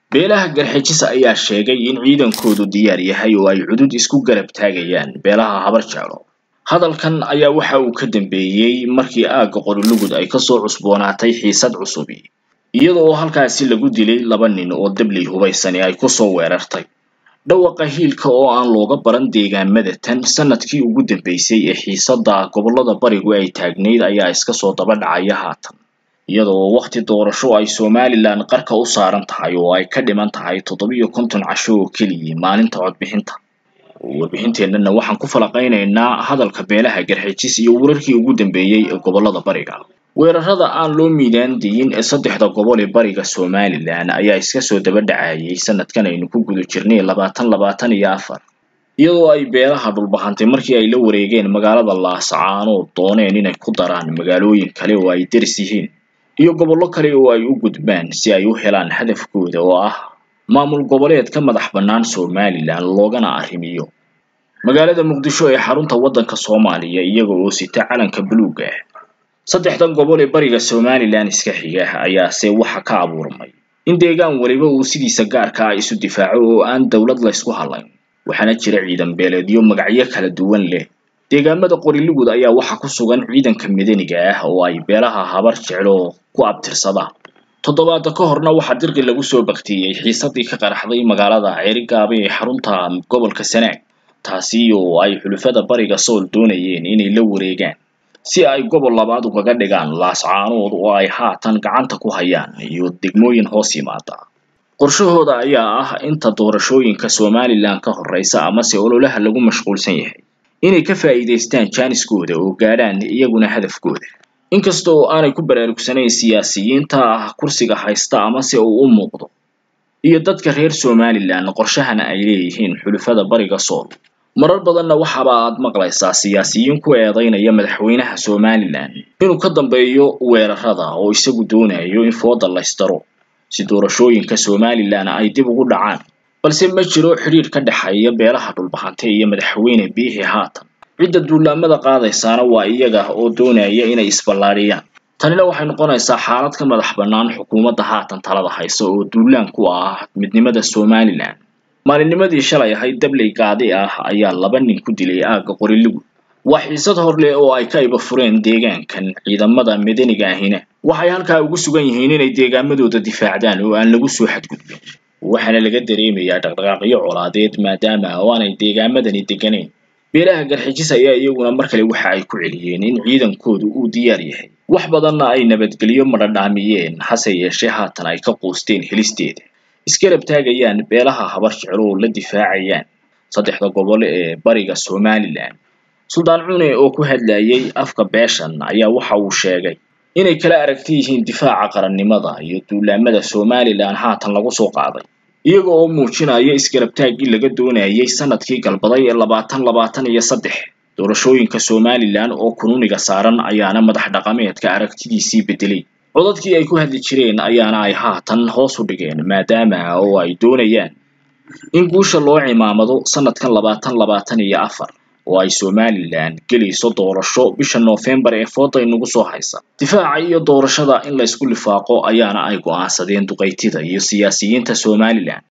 beelaha garxijis ayaa sheegay in ciidankoodu diyaar yahay oo ay cudud isku garab taagayaan beelaha habar jeclo hadalkan ayaa waxa uu ka dambeeyey markii aagga qorilugud ay kasoo cusboonaatay xiisad cusubi iyada oo halkaasi lagu dilay laba nin oo dabley hubaysani ay kusoo weerartay dhawaqa hiilka oo aan looga baran deegaamada tan sanadkii ugu dambeysay ee xiisada gobollada barigu ay taagnayd ayaa iska soo daba dhacaya haatan iyada oo wakhti doorasho ay somalilan qarka u saaran tahay oo ay ka dhiman tahay toddobiyo konton casho oo keliya maalinta codbixinta warbixinteennana waxaan ku falaqaynaynaa hadalka beelaha garxijis iyo wararkii ugu dambeeyey ee gobollada bariga weerarada aan loo miidaan diyin ee saddexda gobol ee bariga somalilan ayaa iska soo daba dhacayay sanadkan aynu ku guda jirnay labaatan labaatan iyo afar iyadoo ay beelaha dhulbahantay markii ay la wareegeen magaalada laascaanood dooneen inay ku daraan magaalooyin kale oo ay deris yihiin iyo gobollo kale oo ay u gudbaan si ay u helaan hadafkooda oo ah maamul goboleed ka madax bannaan somalilan loogana arrimiyo magaalada muqdisho ee xarunta waddanka soomaaliya iyaga oo sita calanka buluuga ah saddexdan gobol ee bariga somalilan iska xiga ayaase waxa ka abuurmay in deegaan weliba uu sidiisa gaarka ah isu difaaco oo aan dowlad laysku hadlayn waxaana jira ciidan beeleedyo magacyo kala duwan leh deegaamada qorilugud ayaa waxa ku sugan ciidanka madaniga ah oo ay beelaha habar jeclo ku abtirsada toddobaada ka horna waxaa dirqi lagu soo baktiyey xiisadii ka qaraxday magaalada ceerigaaba ee xarunta gobolka sanaag taasi oo ay xulufada bariga sool doonayeen inay la wareegaan si ay gobol labaad ugaga dhigaan laascaanood oo ay haatan gacanta ku hayaan iyo degmooyin hoos yimaada qorshahooda ayaa ah inta doorashooyinka somalilan ka horeysa amase ololaha lagu mashquulsan yahay inay ka faa'iidaystaan jaaniskooda oo gaadhaan iyaguna hadafkooda inkasta oo aanay ku baraarugsanayn siyaasiyiinta ah kursiga haysta amase uu u muuqdo iyo dadka reer somalilan qorshahana ay leeyihiin xulufada bariga sool marar badanna waxaaba aad maqlaysaa siyaasiyiin ku eedaynaya madaxweynaha somalilan inuu ka dambeeyo weerarada oo isagu doonayo in fooda laysdaro si doorashooyinka somalilan ay dib ugu dhacaan balse ma jiro xidhiir ka dhexeeya beelaha dhulbahante iyo madaxweyne biixi haatan cidda duulaamada qaadaysaana waa iyaga oo doonaya inay isballaadhiyaan tanina waxay noqonaysaa xaalad ka madax bannaan xukuumadda haatan talada haysa oo duulaan ku ah midnimada somalilan maalinnimadii shalay ahayd dabley gaadi ah ayaa laba nin ku dilay aagga qorilugud waa xiisad hor leh oo ay ka iba fureen deegaankan ciidamada madaniga ahina waxay halkaa ugu sugan yihiin inay deegaamadooda difaacdaan oo aan lagu soo xadgudbin waxaana laga dareemayaa dhaqdhaqaaqyo colaadeed maadaama oo aanay deegaamadani deganayn beelaha garxijis ayaa iyaguna mar kale waxa ay ku celiyeen in ciidankoodu uu diyaar yahay wax badanna ay nabadgelyo madhadhaamiyeen hase yeeshee haatan ay ka quusteen helisteeda isgarab taagayaan beelaha habar jeclo oo la difaacayaan saddexda gobol ee bariga somalilan suldaan cune oo ku hadlayay afka beeshan ayaa waxa uu sheegay inay kala aragti yihiin difaaca qarannimada iyo duulaamada somalilan haatan lagu soo qaaday iyaga oo muujinaya isgarabtaaggii laga doonayay sanadkii galbaday ee labaatan labaatan iyo saddex doorashooyinka somalilan oo kununiga saaran ayaana madax dhaqameedka aragtidiisii bedelay codadkii ay ku hadli jireen ayaana ay haatan hoos u dhigeen maadaama oo ay doonayaan in guusha loo cimaamado sanadkan labaatan labaatan iyo afar oo ay somalilan gelayso doorasho bisha noofembar ee fooda inagu soo haysa difaaca iyo doorashada in laysku lifaaqo ayaana ay go'aansadeen duqaytida iyo siyaasiyiinta somalilan